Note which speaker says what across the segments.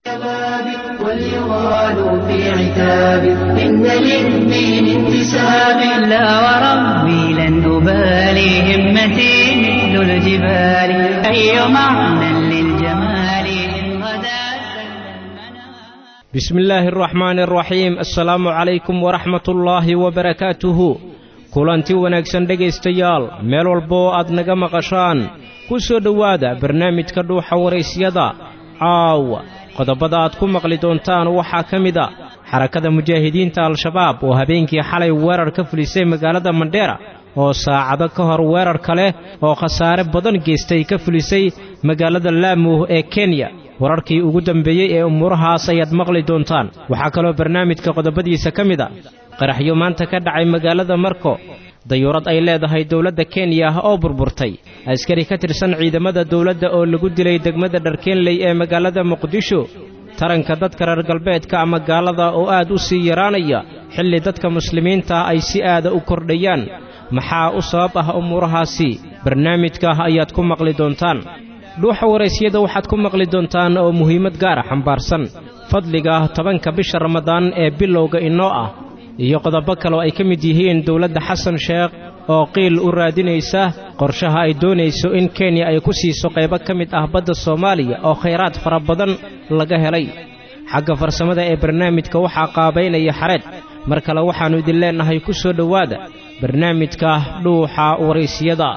Speaker 1: وليغالوا في عتاب إن للدين انتساب لا وربي لن أبالي همتي مثل الجبال أي معنى للجمال إن غدا
Speaker 2: بسم الله الرحمن الرحيم assalaamu calaykum waraxmat ullaahi wabarakaatuhu kulanti wanaagsan dhegaystayaal meel walba oo aad naga maqashaan ku soo dhowaada barnaamijka dhuuxa waraysyada caawa qodobada aad ku maqli doontaan waxaa ka mid a xarakada mujaahidiinta al-shabaab oo habeenkii xalay weerar ka fulisay magaalada mandheera oo saacado ka hor weerar kale oo khasaare badan geystay ka fulisay magaalada laamuh ee kenya wararkii ugu dambeeyey ee umuurahaas ayaad maqli doontaan waxaa kaloo barnaamijka qodobadiisa ka mid a qaraxyo maanta ka dhacay magaalada marko dayuurad ay leedahay dowladda kenya oo burburtay askari ka tirsan ciidamada dowladda oo lagu dilay degmada dharkeenley ee magaalada muqdisho taranka dadka reer galbeedka ama gaalada oo aad u sii yaraanaya xilli dadka muslimiinta ay si aada u kordhayaan maxaa u sabab ah umuurahaasi barnaamijka ayaad ku maqli doontaan dhuuxa waraysyada waxaad ku maqli doontaan oo muhiimad gaara xambaarsan fadliga tobanka bisha ramadaan ee bilowga inoo ah iyo qodobo kaleo ay ka mid yihiin dowladda xasan sheekh oo qiil u raadinaysa qorshaha ay doonayso in kenya ay ku siiso qaybo ka mid ah badda soomaaliya oo khayraad fara badan laga helay xagga farsamada ee barnaamijka waxaa qaabaynaya xareed mar kale waxaannu idin leennahay ku soo dhowaada barnaamijka dhuuxa waraysyada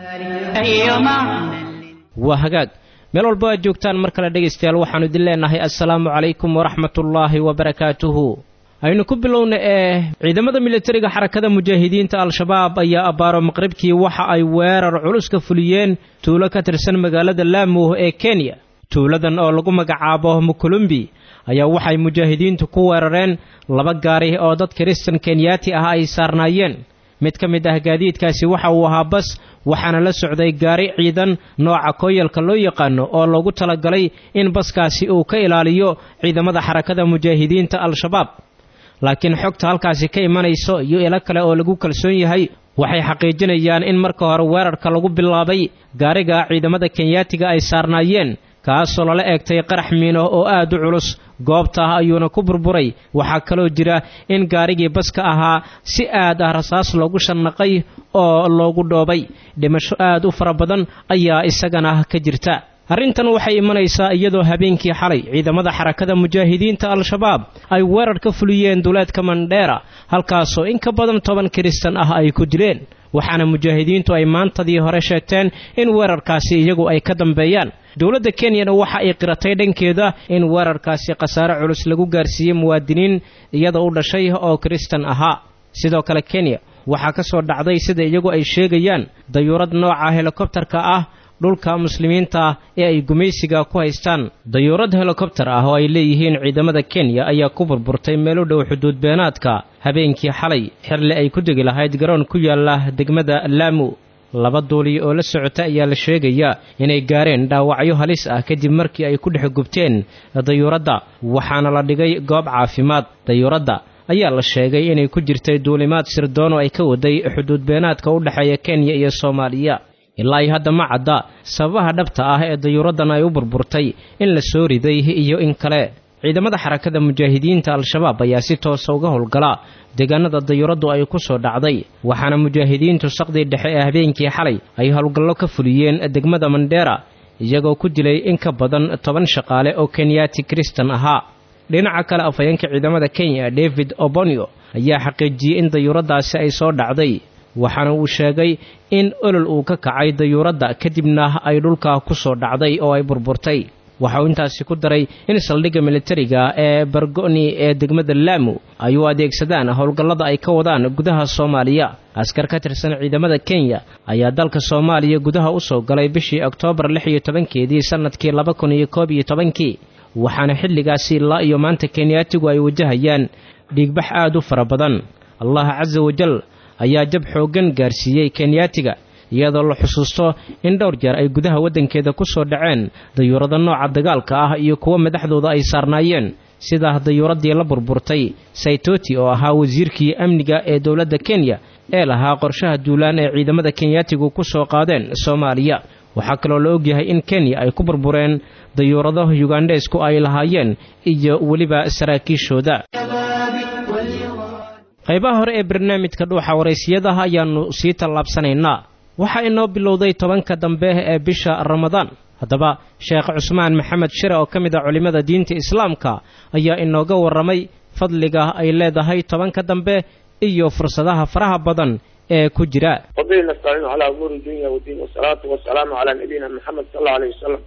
Speaker 2: waa hagaag meel walba aad joogtaan mar kale dhegaystayaal waxaannu idin leennahay assalaamu calaykum waraxmatullaahi wabarakaatuhu aynu ku bilowna ee ciidamada militariga xarakada mujaahidiinta al-shabaab ayaa abbaaro maqribkii waxa ay weerar culus ka fuliyeen tuulo ka tirsan magaalada laamuh ee kenya tuuladan oo lagu magacaabo mukulumbi ayaa waxay mujaahidiintu ku weerareen laba gaari oo dad kiristan kenyaati ah ay saarnaayeen mid ka mid ah gaadiidkaasi waxa uu ahaa bas waxaana la socday gaari ciidan nooca kooyalka loo yaqaano oo loogu talagalay in baskaasi uu ka ilaaliyo ciidamada xarakada mujaahidiinta al-shabaab laakiin xogta halkaasi ka imanayso iyo ilo kale oo lagu kalsoon yahay waxay xaqiijinayaan in marka hore weerarka lagu bilaabay gaariga ciidamada kenyaatiga ay saarnaayeen kaasoo lala eegtay qarax miino oo aad u culus goobta ayuuna ku burburay waxaa kaloo jira in gaarigii baska ahaa si aad ah rasaas loogu shannaqay oo loogu dhoobay dhimasho aad u fara badan ayaa isagana ka jirta arrintan waxay imanaysaa iyadoo habeenkii xalay ciidamada xarakada mujaahidiinta al-shabaab ay weerar ka fuliyeen duleedka mandheera halkaasoo in ka badan toban kiristan ah ay ku dileen waxaana mujaahidiintu ay maantadii hore sheegteen in weerarkaasi iyagu ay ka dambeeyaan dowladda kenyana waxa ay qiratay dhankeeda in weerarkaasi khasaare culus lagu gaarsiiyey muwaadiniin iyada u dhashay oo kiristan ahaa sidoo kale kenya waxaa ka soo dhacday sida iyagu ay sheegayaan dayuurad nooca helikobtarka ah dhulka muslimiinta ee ay gumaysiga ku haystaan dayuurad helikobtar ah oo ay leeyihiin ciidamada kenya ayaa ku burburtay meel u dhow xuduud beenaadka habeenkii xalay xirle ay ku degi lahayd garoon ku yaala degmada laamu laba duuliyo oo la socota ayaa la sheegayaa inay gaareen dhaawacyo halis ah kadib markii ay ku dhex gubteen dayuuradda waxaana la dhigay goob caafimaad dayuuradda ayaa la sheegay inay ku jirtay duulimaad sirdoon oo ay ka waday xuduud beenaadka u dhexeeya kenya iyo soomaaliya ilaa ay hadda ma cadda sababaha dhabta ah ee dayuuraddan ay u burburtay in la soo riday iyo in kale ciidamada xarakada mujaahidiinta al-shabaab ayaa si toosa uga howlgala deegaanada dayuuraddu ay ku soo dhacday waxaana mujaahidiintu saqdii dhexe ee habeenkii xalay ay howlgallo ka fuliyeen degmada mandheera iyagoo ku dilay in ka badan toban shaqaale oo kenyaati kristan ahaa dhinaca kale afhayeenka ciidamada kenya david obonio ayaa xaqiijiyey in dayuuraddaasi ay soo dhacday waxaana uu sheegay in olol uu ka kacay dayuuradda kadibna ay dhulka ku soo dhacday oo ay burburtay waxa uu intaasi ku daray in saldhigga militariga ee bargoni ee degmada laamu ay u adeegsadaan howlgallada ay ka wadaan gudaha soomaaliya askar ka tirsan ciidamada kenya ayaa dalka soomaaliya gudaha u soo galay bishii oktoobar lix iyo tobankeedii sannadkii laba kun iyo koob iyo tobankii waxaana xilligaasi ilaa iyo maanta kenyaatigu ay wajahayaan dhiigbax aad u fara badan allah casa wajal ayaa jab xooggan gaarsiiyey kenyaatiga iyadoo la xusuusto in dhowr jeer ay gudaha waddankeeda ku soo dhaceen dayuurado nooca dagaalka ah iyo kuwo madaxdooda ay saarnaayeen sida dayuuraddii la burburtay saitoti oo ahaa wasiirkii amniga ee dowladda kenya ee lahaa qorshaha duulaan ee ciidamada kenyaatigu ku soo qaadeen soomaaliya waxaa kaloo la ogyahay in kenya ay ku burbureen dayuurado yugandheesku ay lahaayeen iyo weliba saraakiishooda qaybaha hore ee barnaamijka dhuuxa waraysiyadaha ayaannu sii tallaabsanaynaa waxaa inoo bilowday tobanka dambe ee bisha ramadaan haddaba sheekh cusmaan maxamed shire oo ka mid ah culimmada diinta islaamka ayaa inooga warramay fadliga ay leedahay tobanka dambe iyo fursadaha faraha badan ee ku jira
Speaker 3: wabihi nastaciinu calaa umuuri dunya wadiin wasalaatu wasalaamu calaa nabiyina maxamed sal allau alayh wasalam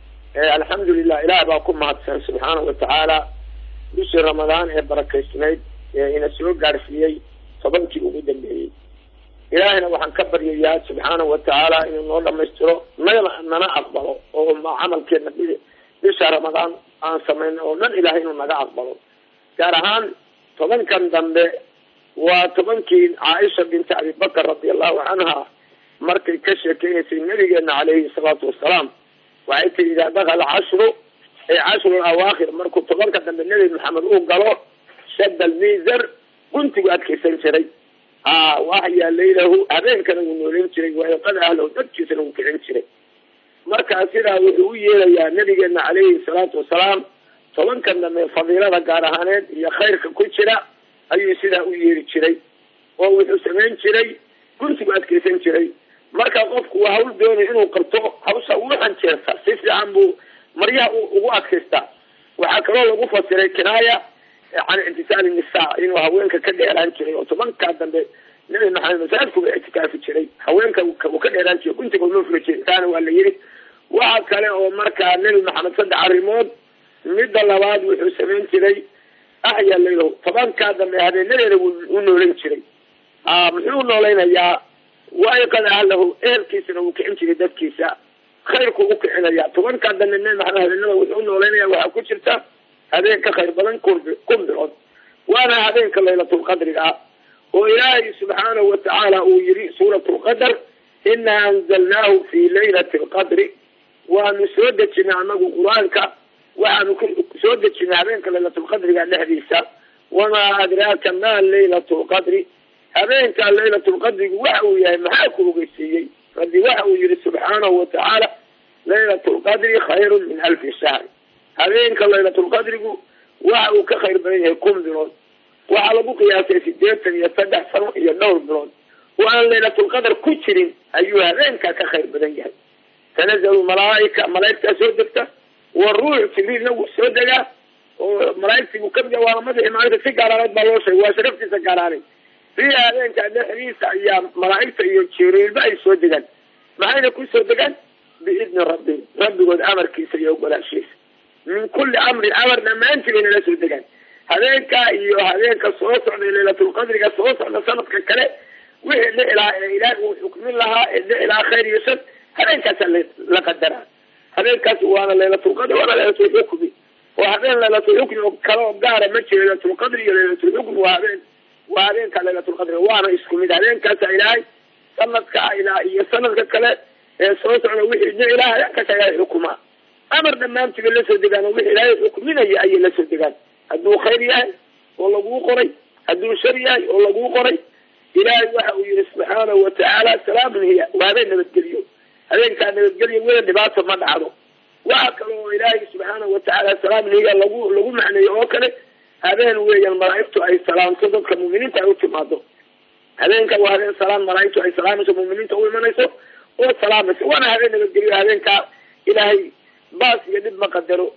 Speaker 3: alxamdu lilah ilaah baa ku mahadsan subxaana wa tacaala bishii ramadaan ee barakaysnayd ee ina soo gaadhsiiyey tobankii ugu dambeeyey ilaahayna waxaan ka baryayaa subxaana wa tacaala inuu noo dhamaystiro nana nana aqbalo oo camalkeena bisha ramadaan aan samayna oo dhan ilahay inuu naga aqbalo gaar ahaan tobankan dambe waa tobankii caaisha binti abibakar radi allahu canha markay ka sheekeynaysay nabigeena caleyhi salaatu wasalaam waxay tii idaa dakala cashru ay cashru awaakhir markuu tobanka dambe nebi maxamed uu galo shadda almizar guntigu adkaysan jiray a waxyaa laylahu habeenkana wuu nooleyn jiray waayqada ahlahu dadkiisana wuu kicin jiray markaa sidaa wuxuu u yeelayaa nabigeena caleyhi salaatu wasalaam tobankan dambe fadiilada gaar ahaaneed iyo khayrka ku jira ayuu sidaa u yeeri jiray oo wuxuu samayn jiray guntigu adkaysan jiray marka qofku waa hawl doonay inuu qabto hawsha ugu hanjeerta si fiican buu maryaha ugu adkaystaa waxaa kaloo lagu fasiray kinaaya can ictisaali nisaa inuu haweenka ka dheeraan jiray oo tobankaa dambe nabi maxamed masaajidkuba ictikaafi jiray haweenka uu ka dheeraan jiray guntiga uma furi jiray taana waa la yiri waxa kale oo markaa nebi maxamed saddex arrimood midda labaad wuxuu samayn jiray axyaa laylahu tobankaa dambe habeenadeeda u noolan jiray muxuu noolaynayaa waayqad ahlahu ehelkiisana wuu kicin jiray dadkiisa khayrku u kicinaya tobankaa dambe nebi maxamed habeenada wuxuu unoolaynaya waxaa ku jirta habeen ka khayr badan kun kun bilood waana habeenka laylatulqadriga ah oo ilaahay subxaanahu watacaala uu yihi suurat lqadar inaa anzalnaahu fi laylati lqadri waanu soo dejinay anagu qur-aanka waxaanu soo dejinay habeenka laylatulqadriga dhexdiisa wamaa adraaka ma laylatu lqadri habeenka laylatulqadrigu waxa uu yahay maxaa ku ogeysiiyey rabbi waxa uu yihi subxaanahu watacaala laylat lqadri khayrun min alfi shahr habeenka laylatulqadrigu waxa uu ka khayr badan yahay kun bilood waxaa lagu qiyaasay sideetan iyo saddex sano iyo dhowr bilood oo aan laylatulqadar ku jirin ayuu habeenkaa ka khayr badan yahay tanazalu malaaika malaaigtaa soo degta wa ruux jibriilna wuu soo degaa oo malaaigtii buu kamid yahay waana madaxii maalinta si gaaraaneed baa loo sheegay waa sharaftiisa gaaraaneed fiiha habeenkaa dhexdiisa ayaa malaaigta iyo jibriilba ay soo degaan maxayna ku soo degaan biidni rabbihim rabbigood amarkiisa iyo ogolaashiisa min kulli amrin amar dhammaantii bayna la soo degaan habeenkaa iyo habeenka soo socday laylatulqadriga soo socda sanadka kale wixii dhici lahaa ee ilaahi uu xukmin lahaa ee dhici lahaa khayr iyo shar habeenkaasaa la qadaraa habeenkaas waana laylatulqadri waana laylatulxukmi oo habeen laylatulxukmi oo kale oo gaara ma jiro laylatulqadri iyo laylatulxukmi waa habeen waa habeenka laylatulqadri waana isku mid habeenkaasa ilaahay sanadka ilaa iyo sanadka kale ee soo socda wixii dhici lahaa habeenkaasa ilaahay xukumaa amar dhammaantii bay lasoo degaan oo wixii ilaahay xukminaya ayay lasoo degaan hadduu khayr yahay oo laguu qoray hadduu shar yahay oo laguu qoray ilaahay waxa uu yihi subxaanahu watacaala salaamun hiya waa habeen nabadgeliyo habeenkaa nabadgelyo weda dhibaato ma dhacdo waxa kale oo ilaahay subxaanahu watacaala salaamun hiya lagu lagu macneeyo oo kale habeen weeyaan malaaigtu ay salaamto dadka muuminiinta ay u timaado habeenka waa habeen salaan malaaigtu ay salaamayso muuminiinta u imanayso oo salaamayso waana habeen nabadgeliyo habeenkaa ilaahay baas iyo dhib ma qadaro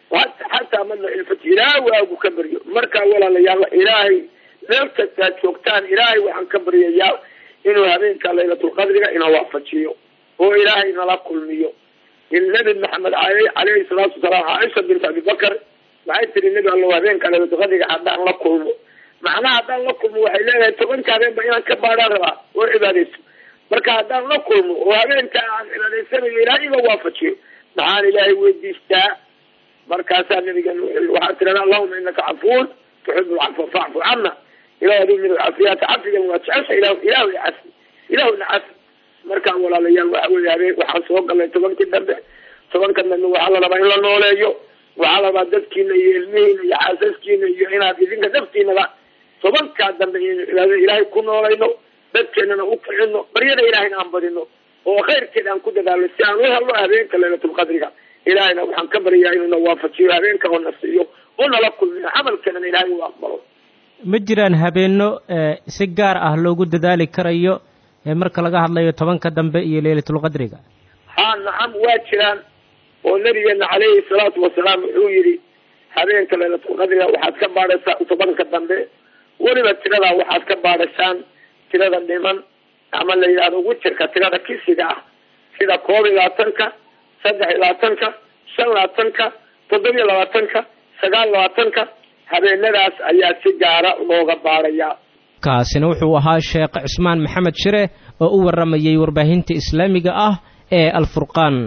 Speaker 3: xataa madla ilfati ilaahay waagu ka baryo markaa walaalayaal ilaahay meel kastaad joogtaan ilaahay waxaan ka baryayaa inuu habeenka laylatulqadriga ina waafajiyo oo ilaahay nala kulmiyo nabi maxamed caleyhi salaatu wasalaam caaisha bint abibakar waxay tiri nebi allow habeenka laylatulqadriga haddaan la kulmo macnaha haddaan la kulmo waxay leedahay tobanka habeenba inaan ka baadhaan rabaa oo cibaadayso marka haddaan la kulmo oo habeenka aan cibaadaysanayo ilaahay iga waafajiyo maxaan ilaahay weydiistaa markaasaa nabigan waxaa tirada allahuma inaka cafuun tuxib lcafwa facfu cana ilah aduu mid cafiyaata cafigan waa jecesha ilah ilahu cafi ilahuna cafi markaa walaalayaal waxa wey habeen waxaan soo galnay tobankii dambe tobanka dambe waxaa la rabaa in la nooleeyo waxaa la rabaa dadkiina iyo ilmihiina iyo xaasaskiina iyo inaad idinka naftiinaba tobankaa dambe inaynu cibaadada ilaahay ku noolayno dadkeenana u kicino baryada ilahayna aan badino oo khayrkeed aan ku dadaalo si aan u helno habeenka laylatulqadriga ilaahayna waxaan ka baryaa inuuna waafajiyo habeenka oo na siiyo oo nala kulmiyo camalkeedana ilaahay uu aqbalo
Speaker 2: ma jiraan habeenno si gaar ah loogu dadaali karayo marka laga hadlayo tobanka dambe iyo leylatulqadriga
Speaker 3: ha nacam waa jiraan oo nabigeena caleyhi salaatu wasalaam wuxuu yidhi habeenka laylatulqadriga waxaad ka baadhaysaan tobanka dambe weliba tiradaa waxaad ka baadhashaan tirada dhiman ama la yidhahdo witirka tirada kisiga ah sida koob iyo labaatanka saddex iyo labaatanka shan labaatanka toddobiyo labaatanka sagaal labaatanka habeenadaas ayaa si gaara looga baadhayaa
Speaker 2: kaasina wuxuu ahaa sheekh cismaan maxamed shire oo u warramayay warbaahinta islaamiga ah ee alfurqaan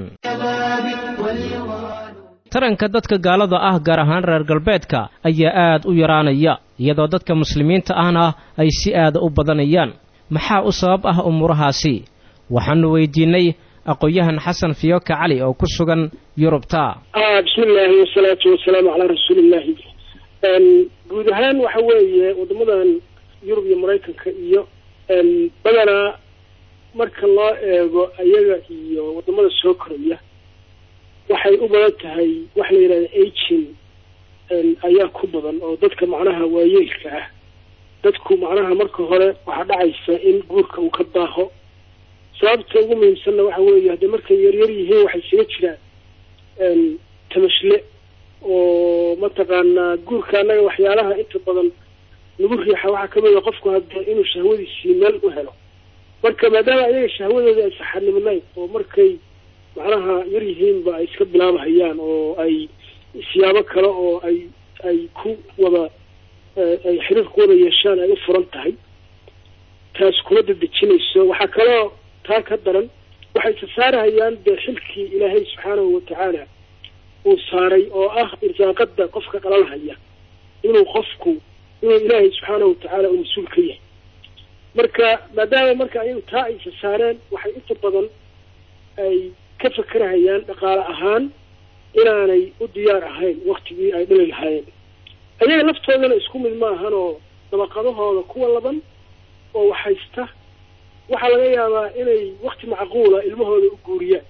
Speaker 2: taranka dadka gaalada ah gaar ahaan reer galbeedka ayaa aad u yaraanaya iyadoo dadka muslimiinta ahna ay si aada u badanayaan maxaa u sabab ah umuurahaasi waxaanu weydiinay aqoon-yahan xasan fiyoka cali oo ku sugan yurubta
Speaker 4: bismi illaahi wasalaatu wasalaamu calaa rasuuliillaahi guud ahaan waxa weeye waddamadan yurub iyo maraykanka iyo badanaa marka loo eego ayaga iyo waddamada soo koraya waxay u badan tahay waxa la yidhahda agin ayaa ku badan oo dadka macnaha waayeelka ah dadku macnaha marka hore waxaa dhacaysa in guurka uu ka daaho sababta ugu muhiimsanna waxa weeye haddii markay yaryar yihiin waxay isaga jiraan tamashle oo mataqaanaa guurka annaga waxyaalaha inta badan lagu riixa waxaa kamid a qofku hadda inuu shahwadiisii meel u helo marka maadaama ayaga shahwadooda ay saxanimnayn oo markay macnaha yar yihiinba ay iska bilaabahayaan oo ay siyaabo kale oo ay ay ku wada ay xiriir ku wada yeeshaan ay u furan tahay taas kuma dadejinayso waxaa kaloo taa ka daran waxay sasaarahayaan dee xilkii ilaahay subxaanahu watacaala uu saaray oo ah irsaaqada qofka qalalhaya inuu qofku inuu ilaahay subxaanahu watacaala uu mas-uul ka yahay marka maadaama marka ayagu taa ay sasaareen waxay inta badan ay ka fakerahayaan dhaqaale ahaan inaanay u diyaar ahayn waktigii ay dhali lahaayeen ayaga laftoodana isku mid ma ahan oo dabaqadahooda kuwa laban oo waxhaysta waxaa laga yaabaa inay wakti macquula ilmahooda u guuriyaan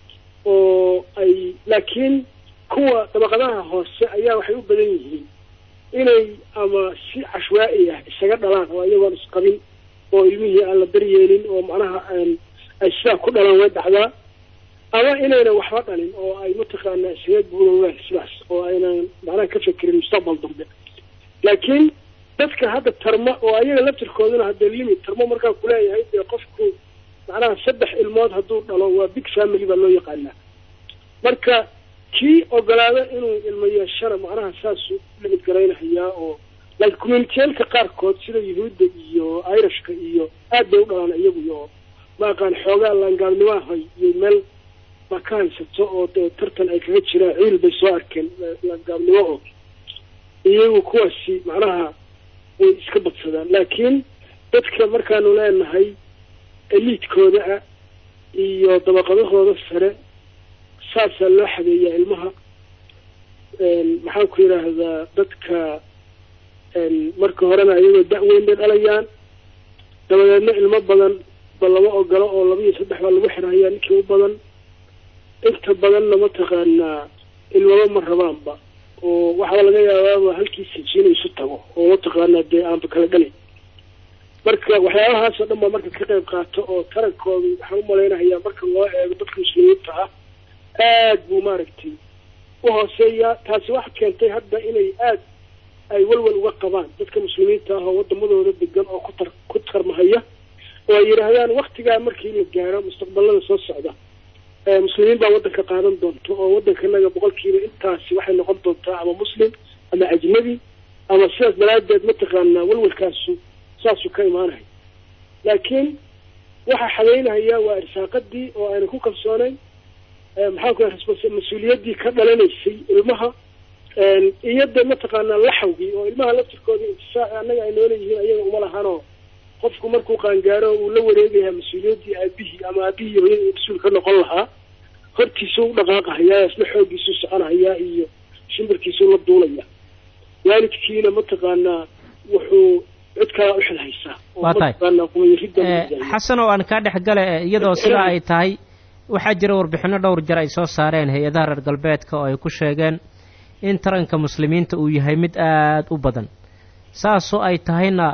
Speaker 4: oo ay laakiin kuwa dabaqadaha hoose ayaa waxay u badan yihiin inay ama si cashwaa'i ah isaga dhalaan oo iyagoon isqabin oo ilmihii aan la daryeelin oo macnaha ay sidaa ku dhalaan way dhacdaa ama inayna waxba dhalin oo ay mataqaanaa isaga guurowaan sidaas oo aynan macnaha ka fekerin mustaqbal dambe laakiin dadka hadda tarma oo ayaga laftirkooduna hadda limit tarmo markaa kuleeyahay dee qofku macnaha saddex ilmood hadduu dhalo waa big family baa loo yaqaanaa marka kii ogolaada inuu ilmo yeeshana macnaha saasuu limid garaynahayaa oo laakiin communitiyaalka qaarkood sida yuhuudda iyo irishka iyo aad bay u dhalaan iyagu oo maaqaan xoogaa laangaabnimahay iyo meel baa ka haysato oo dee tartan ay kaga jiraan ciil bay soo arkeen laangaabnimo oo iyagu kuwaasi macnaha way iska badsadaan laakiin dadka markaanu leenahay eliidkooda ah iyo dabaqadahooda sare saasaa loo xadeeyaa ilmaha maxaan ku yidhaahdaa dadka marka horena iyagoo da-weyn bay dhalayaan dabadeedna ilmo badan ba lama ogolo oo laba iyo saddex baa lagu xirhayaa ninkii u badan inta badanna mataqaanaa ilmaba ma rabaanba oo waxaa laga yaabaaba halkii sajiina isu tago oo mataqaanaa dee aanba kala dhalin marka waxyaabahaasoo dhan baa marka ka qayb qaato oo tarankoodu waxaan u malaynahayaa marka loo eego dadka muslimiinta ah aad buu maaragtay u hooseeyaa taasi waxa keentay hadda inay aad ay walwal uga qabaan dadka muslimiinta ah oo wadamadooda degan oo kutar ku tarmahaya oo ay yidhaahdaan waktigaa markii la gaaro mustaqbalada soo socda muslimiin baa waddanka qaadan doonto oo waddankanaga boqolkiiba intaasi waxay noqon doontaa ama muslim ama ajnabi ama sidaas daraadeed mataqaanaa walwalkaasu saasuu ka imaanahay laakiin waxaa xadeynahaya waa irsaaqadii oo ayna ku kalsooneyn maxaan ku yahay mas-uuliyaddii ka dhalanaysay ilmaha iyo de mataqaanaa laxawgii oo ilmaha laftirkooda intisaac annaga ay noola yihiin ayaga uma lahanoo qofku markuu qaangaaro uu la wareegayaa mas-uuliyaddii aabihii ama aabihii hooyadii mas-uul ka noqon lahaa hortiisuu u dhaqaaqahayaa isla xooggiisuu soconahayaa iyo shimbirkiisuu la duulaya waalidkiina mataqaanaa wuxuu cid kalaa u xil haysaa oo
Speaker 2: Waa tahay.
Speaker 4: mataqaanaa qumayridda lagu
Speaker 2: Eh,
Speaker 4: daayo.
Speaker 2: xasan oo aan kaa dhex gale eh, iyadoo sidaa ay tahay waxaa jira warbixinno dhowr jeer ay soo saareen hay-adaha reer galbeedka oo ay ku sheegeen in taranka muslimiinta uu yahay mid aad u badan saasoo ay tahayna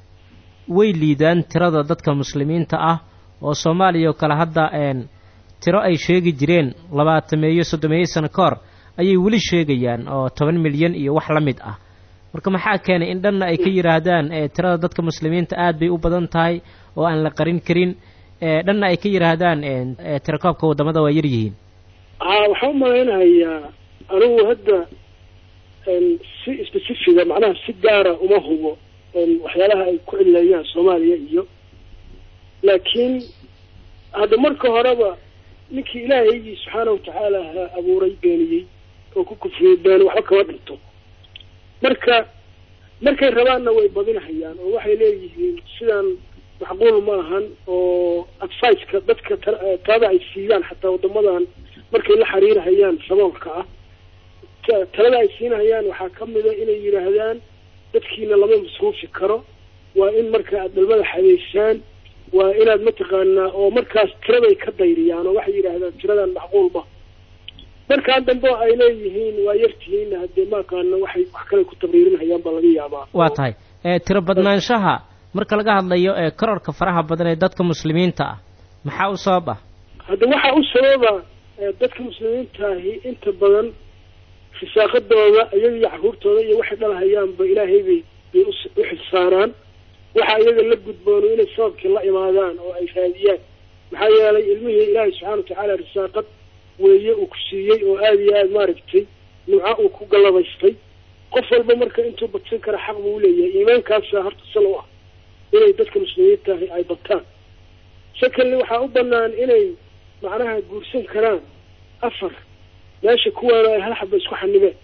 Speaker 2: way liidaan tirada dadka muslimiinta ah oo soomaaliya oo kale hadda een tiro ay sheegi jireen labaatameeyo soddomeeyo sano ka hor ayay weli sheegayaan oo toban milyan iyo wax la mid ah marka maxaa keenay in dhanna ay ka yidhaahdaan ee tirada dadka muslimiinta aad bay u badan tahay oo aan la qarin karin ee dhanna ay ka yidhaahdaan ee tirakoobka waddamada waa yar yihiin
Speaker 4: haa waxaan u malaynahayaa anigu hadda een, si specifiga macnaha si gaara uma hubo een, waxyaalaha ay ku cileeyaan soomaaliya iyo laakiin hadda marka horeba ninkii ilaahaygii subxaana watacaala ha abuuray beeniyey oo ku kufriyey been waxba kama dhinto marka markay rabaanna way badinahayaan oo waxay leeyihiin sidaan macquul ma ahan oo adficeka dadka ta- talada ay siiyaan xataa waddamadan markay la xiriirahayaan saboolka ah ta- talada ay siinahayaan waxaa ka mida inay yidhaahdaan dadkiina lama masruufi karo waa in marka aad dhalmada xadeysaan waa inaad mataqaanaa oo markaas tiraday ka dayriyaan oo waxay yidhaahdaan tiradan macquul ma markaan dambe oo ay leeyihiin waa yartihiinna haddee maaqaana waxay wax kale ku tabriirinhayaan baa laga yaabaa
Speaker 2: waa tahay ee tiro badnaanshaha marka laga hadlayo ee korarka faraha badan ee dadka muslimiinta ah maxaa u sabab ah
Speaker 4: hadda waxaa u sababa eh, dadka muslimiintaahi inta badan risaaqadooda iyaga iyo caruurtooda iyo waxay dhalhayaanba ilaahay bay bay us- u xilsaaraan waxa iyaga la gudboono inay sababkii la imaadaan oo ay raadiyaan maxaa yeelay ilmihii ilaahay subxaana watacaala risaaqad weeye uu ku siiyey oo aada iyo aada maaragtay nimco uu ku gallabaystay qof walba marka intuu badsan kara xaq buu uleeyahay iimaankaasa horta sal u ah inay dadka muslimiintaahi ay bataan secondly waxaa u banaan inay macnaha guursan karaan afar meesha kuwaana ay hal xaba isku xanibeen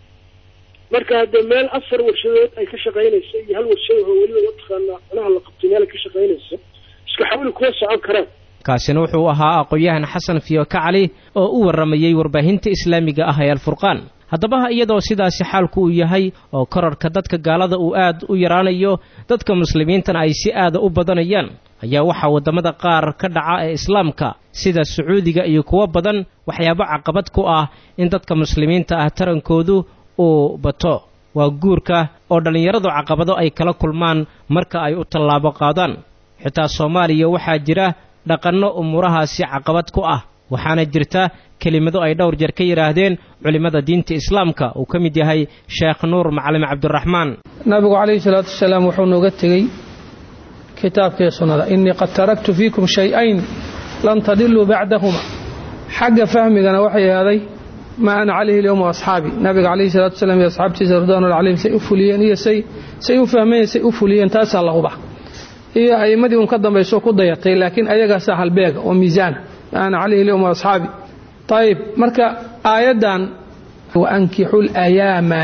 Speaker 4: marka haddee meel afar warshadood ay ka shaqaynayso iyo hal warshad oo weliba mataqaanaa macnaha la qabtay meel ay ka shaqaynayso isku xawli kuma socon karaan
Speaker 2: kaasina wuxuu ahaa aqoon-yahan xasan fiyoka cali oo u warramayey warbaahinta islaamiga ah ee alfurqaan haddaba iyadoo sidaasi xaalku uu yahay oo korarka dadka gaalada uu aad u yaraanayo dadka muslimiintana ay si aada u badanayaan ayaa waxaa waddamada qaar ka dhaca ee islaamka sida sacuudiga iyo kuwo badan waxyaabo caqabad ku ah in dadka muslimiinta ah tarankoodu uu bato waa guurka oo dhallinyaradu caqabado ay kala kulmaan marka ay u tallaabo qaadaan xitaa soomaaliya waxaa jira dhaqanno umuurahaasi caqabad ku ah waxaana jirta kelimado ay dhowr jeer ka yidhaahdeen culimmada diinta islaamka uu ka mid yahay sheekh nuur macalin cabdiraxmaan
Speaker 5: nabigu calayhi salaatu wasalaam wuxuu nooga tegey kitaabkii sunnada innii qad taraktu fiikum shay-ayn lan tadiluu bacdahuma xagga fahmigana waxay ahaaday maa ana calayhi lyowma asxaabi nabiga calayhi salatu wasalaam iyo asxaabtiisa ridwaanullah calayhim say u fuliyeen iyo say say u fahmeen say u fuliyeen taasaa la huba iyo a'immadii un ka dambayso ku dayatay laakiin ayagaasaa halbeega oo miisaana maa ana calayhi lyowma asxaabi ayib marka aayaddan waankixu layaama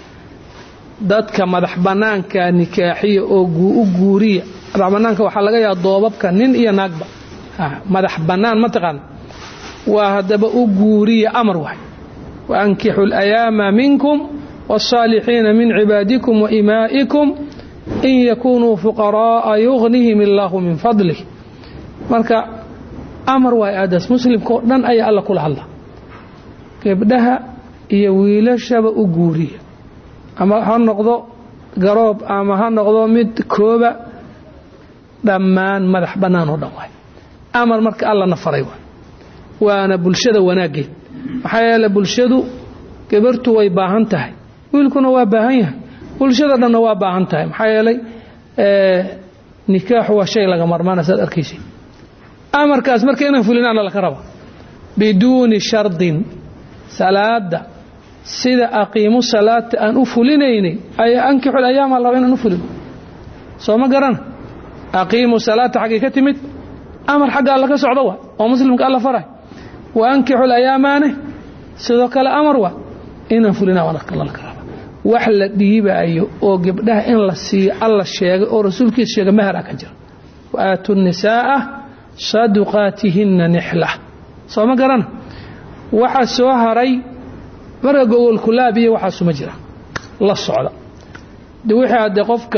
Speaker 5: dadka madax bannaanka nikaaxiya oo u guuriya madax bannaanka waxaa laga yaaba doobabka nin iyo naagba madax bannaan mataqaana waa haddaba u guuriya amar waay waankixu alayaama minkum wاlصaalixiina min cibaadikum waimaa'ikum in yakunuu fuqara'a yugnihim illaahu min fadlih marka amar waay aadaas muslimka oo dhan ayaa alla kula hadla gebdhaha iyo wiilashaba u guuriya ama ha noqdo garoob ama ha noqdo mid kooba dhammaan madax bannaan oo dhan waay amar marka allana faray waay waana bulshada wanaaggeed maxaa yeele bulshadu gabartu way baahan tahay wiilkuna waa baahan yahay bulshada dhanna waa baahan tahay maxaa yeelay nikaaxu waa shay laga marmaana saad arkaysa amarkaas marka inaan fulinaana laka raba biduuni shardin salaada sida aqiimu salaata aan u fulinaynay ayaa ankixul ayaama laba inaan u fulino soo ma garana aqiimu salaata xaggay ka timid amar xagga alla ka socdo wa oo muslimka alla faray wa ankixul ayaamaane sidoo kale amar wa inaan fulinaa waa laka raba wax la dhiibaayo oo gabdhaha in la siiyo alla sheegay oo rasuulkiisa sheegay mahara ka jira wa aatu nisaa'a saduqaatihinna nixla soo ma garana waxaa soo haray marka gogolkulaab iyo waxaasuma jira la socda de wixii haddee qofka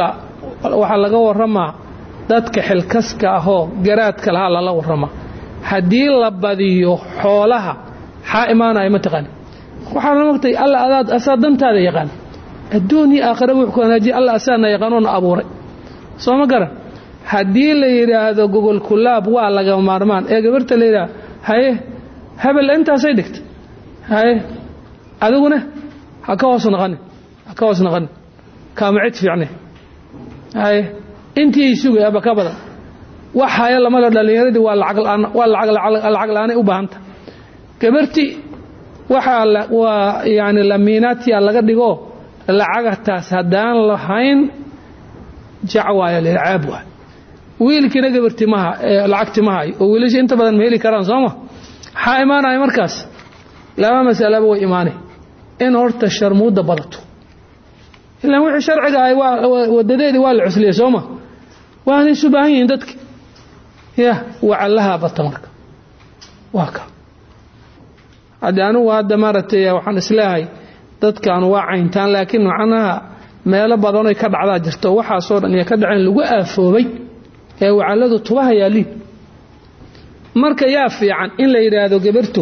Speaker 5: waxaa laga warramaa dadka xilkaska ahoo garaadka lahaa lala warramaa haddii la badiyo xoolaha xaa imaanaya mataqaani waxaana mogtay alla adaad asaa dantaada yaqaan adduun iyo aakhira wuxuu ku wanaajiya alla asaana yaqaanoona abuuray soo ma garan haddii la yidhaahdo gogol kulaab waa laga maarmaan ee gabarta la yidhaahdo haye hebel intaasay dhigta haye adiguna ha ka hoos naqanin ha ka hoos naqanin kaama cid fiicne haye intii ay sugay aba ka badan wax haya lamada dhallinyaradii waa lacagwaa lacag la-aanay u baahanta gabarti waxaa waa yani lamiinaatiya laga dhigo lacagataas haddaan lahayn jacwaaya la caab waay wiilkiina gabarti maha lacagti ma hayo oo wiilasha inta badan ma heli karaan sooma maxaa imaanaya markaas laba masalaba way imaanay in horta sharmuudda badato ilaan wixii sharciga ahay wadadeedii waa la cusliyey sooma waana isu baahan yihiin dadki ya wacallahaa bata marka waa ka haddii anugu hadda maaragtay waxaan isleehay dadkan waa cayntaan laakiin macnaha meelo badanoy ka dhacdaa jirto waxaasoo dhan iyo ka dhaceen lagu aafoobay ee wacalladu tubaha yaaliin marka yaa fiican in la yidhaahdo gabartu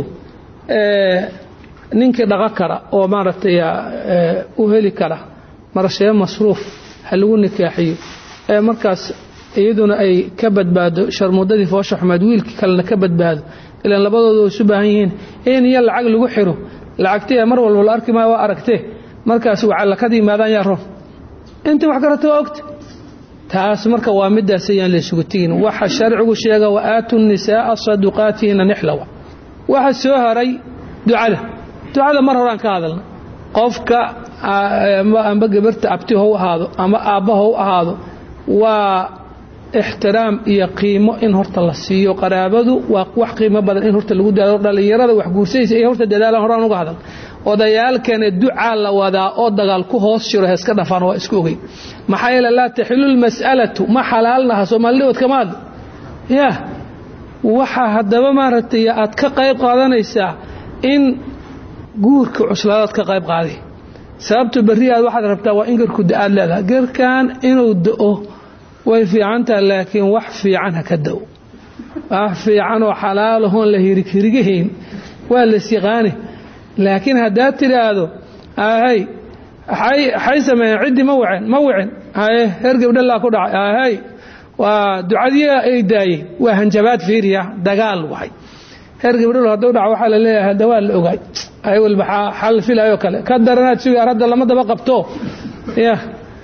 Speaker 5: ninkii dhaqo kara oo maaragtay u heli kara marashee masruuf ha lagu nikaaxiyo ee markaas iyaduna ay ka badbaado sharmuudadii foosha xumeed wiilkii kalena ka badbaado ilaan labadooda way isu baahan yihiin in iyo lacag lagu xiro lacagtee mar walba la arki maayo waa aragtee markaas wacallakada yimaadaan yaa roon intii wax karata waa ogta taas marka waa midaas ayaan laysugu tegin waxa sharcigu sheega wa aatu nisaaa saduqaatihina nixlawa waxa soo haray ducada ducada mar horaan ka hadalna qofka amba gabarta abti hou ahaado ama aabba hou ahaado waa ixtiraam iyo qiimo in horta la siiyo qaraabadu waa wax qiimo badan in horta lagu dadaalo dhallinyarada wax guursaysa iyo horta dadaalan horaan uga hadal odayaalkana ducaa la wadaa oo dagaal ku hoos jiro heeska dhafaan waa isku ogey maxaa yeele laa taxilu lmas'alatu ma xalaalnaha soomaalidhood kama hadlo ya waxaa haddaba maaragtay aad ka qayb qaadanaysaa in guurka cuslaadaad ka qayb qaaday sababta berri aad waxaad rabtaa waa in garku da-aad leedahay garkan inuu da-o way fiican tahay laakiin wax fiican ha ka da-o wax fiican oo xalaalahoon la hirig hirigahayn waa las yaqaani laakiin haddaad tidhaahdo hay xay sameeyeen ciddii ma waceen ma wicin haye heer gabdhalaa ku dhacay hay waa ducadii ay daayeen waa hanjabaad fiiriya dagaal wahay heer gabdhalo hadduu dhaco waxaa la leeyahay hadda waa la ogaay hay walba xal filayoo kale ka daranaad sugaar hadda lama daba qabto ya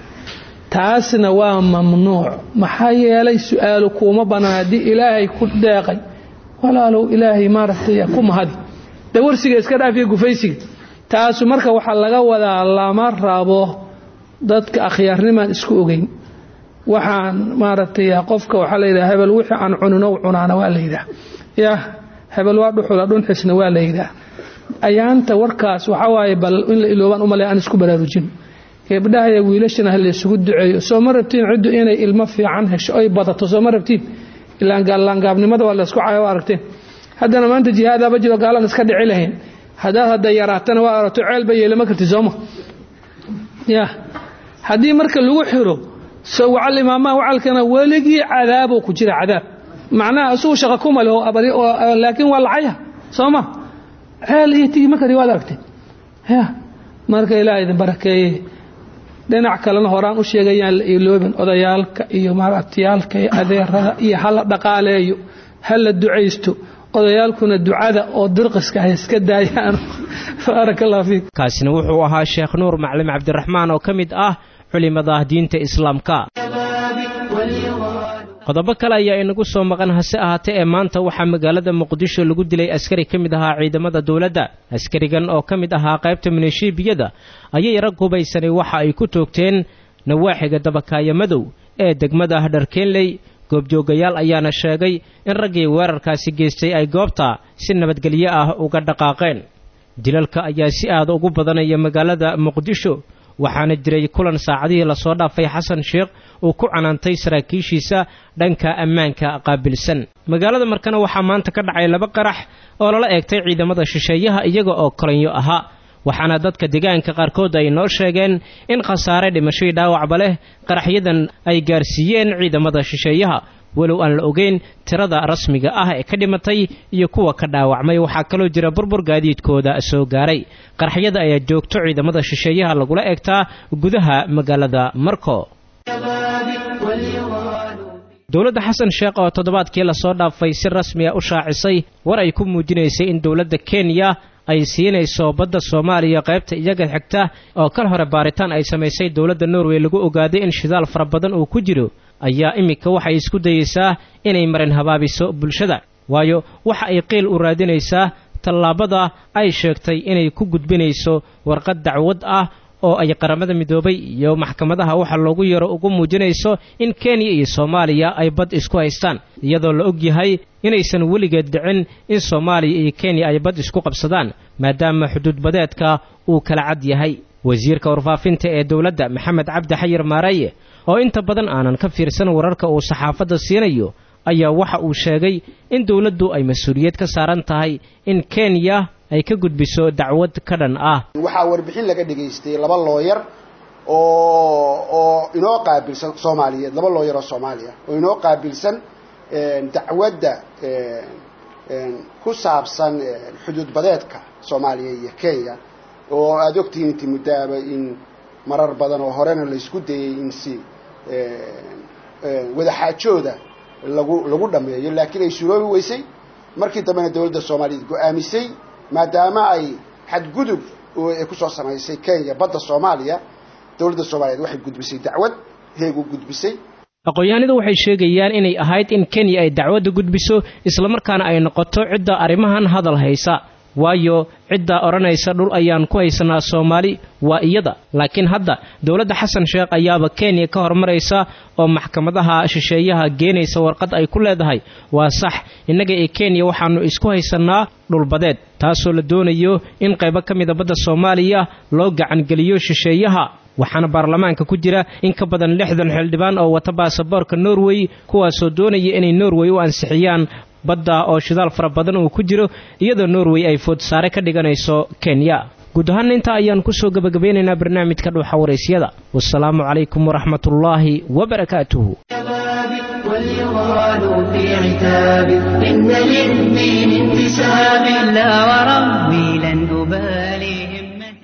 Speaker 5: taasna waa mamnuuc maxaa yeelay su-aalu kuuma banaan haddii ilaahay ku deeqay walaalow ilaahay maaragtay ku mahadi dawarsiga iska dhaafiya gufaysiga taasu marka waxaa laga wadaa lama rabo dadka akhyaarnimaan isku ogeyn waxaan maaragtay qofka waxaa la yidhaha hebel wixii aan cunino cunaana waa la yidhaha ya hebel waa dhuxula dhunxisna waa la yidhaha ayaanta warkaas waxaa waaye bal in la iloobaan umaley aan isku baraarujin gabdhahaya wiilashana ha laysugu duceeyo soo ma rabtiin ciddu inay ilmo fiican hesho oy badato soo ma rabtiin ilaangaabnimada waa laysku cayo aragteen haddana maanta jihaadaaba jiro gaalan iska dhici lahayn haddaad hadda yaraatana waa arato ceelba yeelama karti sooma ya haddii marka lagu xiro so wacal imaamaha wacalkana weligii cadaaboo ku jira cadaab macnaha isugu shaqa kuma leho laakiin waa lacaya sooma ceel iyo tigi ma kari waad aragteen ya marka ilaah idin barakeeye dhinac kalena horaan u sheegayaan la iloobin odayaalka iyo maaragtiyaalka iyo adeerada iyo hala dhaqaaleeyo hala ducaysto odayaalkuna ducada oo dirqiska hay iska daayaan baaraka allah fiik
Speaker 2: kaasina wuxuu ahaa sheekh nuur maclim cabdiraxmaan oo ka mid ah culimada diinta islaamka qodobo kale ayaa inagu soo maqan hase ahaatee ee maanta waxaa magaalada muqdisho lagu dilay askari ka mid ahaa ciidamada dowladda askarigan oo ka mid ahaa qaybta minishiibiyada ayay rag hubaysanay waxa ay ku toogteen nawaaxiga dabakaaya madow ee degmada dharkeenley goobjoogayaal ayaana sheegay in raggii weerarkaasi geystay ay goobta si nabadgelyo ah uga dhaqaaqeen dilalka ayaa si aada ugu badanaya magaalada muqdisho waxaana jiray kulan saacadihii lasoo dhaafay xasan sheekh uu ku canaantay saraakiishiisa dhanka ammaanka qaabilsan magaalada markana waxaa maanta ka dhacay laba qarax oo lala eegtay ciidamada shisheeyaha iyaga oo kolanyo ahaa waxaana dadka deegaanka qaarkood ay noo sheegeen in khasaare dhimashadii dhaawacba leh qaraxyadan ay gaarsiiyeen ciidamada shisheeyaha walow aan la ogeyn tirada rasmiga ah ee ka dhimatay iyo kuwa ka dhaawacmay waxaa kaloo jira burbur gaadiidkooda soo gaaray qaraxyada ayaa joogto ciidamada shisheeyaha lagula eegtaa gudaha magaalada marko dowladda xasan sheekh oo toddobaadkii lasoo dhaafay si rasmiya u shaacisay war ay ku muujinaysay in dowladda kenya ay siinayso badda soomaaliya qaybta iyaga xigta oo kal hore baaritaan ay samaysay dowladda norway lagu ogaaday in shidaal fara badan uu ku jiro ayaa iminka waxay isku dayeysaa inay marin habaabiso bulshada waayo waxa ay qiil u raadinaysaa tallaabada ay sheegtay inay ku gudbinayso warqad dacwad ah oo ay qaramada midoobay iyo maxkamadaha waxa loogu yaro ugu muujinayso in kenya iyo soomaaliya ay bad isku haystaan iyadoo la og yahay inaysan weligeed dhicin in soomaaliya iyo kenya ay bad isku qabsadaan maadaama xuduudbadeedka uu kala cad yahay wasiirka warfaafinta ee dowladda maxamed cabdi xayir maaraye oo inta badan aanan ka fiirsan wararka uu saxaafadda siinayo ayaa waxa uu sheegay in dowladdu ay mas-uuliyad ka saaran tahay in kenya ay ka gudbiso dacwad ka dhan ah
Speaker 6: waxaa warbixin laga dhegaystay laba looyar oo oo inoo qaabilsan soomaaliyeed laba looyar oo soomaaliya oo inoo qaabilsan dacwadda ku saabsan xuduud badeedka soomaaliya iyo kenya oo aada ogtihiin inti muddaaba in marar badan oo horena laysku dayay in si wadaxaajooda lagu lagu dhameeyo laakiin ay suroobi weysay markii dambena dowladda soomaaliyeed go-aamisay maadaama ay xadgudub ay kusoo samaysay kenya badda soomaaliya dowladda soomaaliyeed waxay gudbisay dacwad heegu gudbisay
Speaker 2: aqoon-yahanadu waxay sheegayaan inay ahayd in kenya ay dacwadda gudbiso islamarkaana ay noqoto cidda arrimahan hadal haysa waayo ciddaa odhanaysa dhul ayaan ku haysanaa soomaali waa iyada laakiin hadda dowladda xasan sheekh ayaaba kenya ka hormaraysa oo maxkamadaha shisheeyaha geenaysa warqad ay ku leedahay waa sax innaga ee kenya waxaannu isku haysannaa dhulbadeed taasoo la doonayo in qaybo ka mida badda soomaaliya loo gacangeliyo shisheeyaha waxaana baarlamaanka ku jira in ka badan lixdan xildhibaan oo wata baasaboorka norway kuwaasoo doonaya inay norway u ansixiyaan badda oo shidaal fara badan uu ku jiro iyadoo norway ay foodsaare ka dhiganayso kenya guud ahaan intaa ayaan kusoo gebagabeynaynaa barnaamijka dhuuxa waraysyada wasalaamu calaykum waraxmatullaahi wabarakaatuhu
Speaker 1: واليغال في عتاب إن للدين انتساب لا وربي لن أبالي